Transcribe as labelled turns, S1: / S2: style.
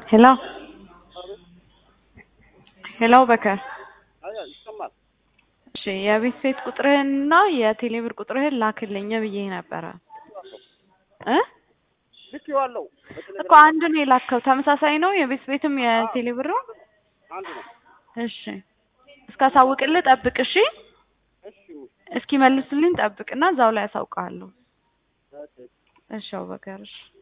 S1: ሄሎ ሄሎ በከር
S2: አያ ይሰማል።
S1: እሺ የቤት ሴት ቁጥርህንና የቴሌብር ቁጥርህን ላክልኝ ብዬ ነበረ እ
S2: ልኬዋለሁ።
S1: እኮ አንድ ነው የላከው ተመሳሳይ ነው የቤት ቤትም የቴሌብር ነው
S2: አንድ ነው።
S1: እሺ እስካሳውቅልህ ጠብቅ እሺ
S2: እሺ
S1: እስኪ መልሱልኝ ጠብቅና እዛው ላይ ያሳውቃለሁ
S2: ኦኬ።
S1: እሺ አቡበከር እሺ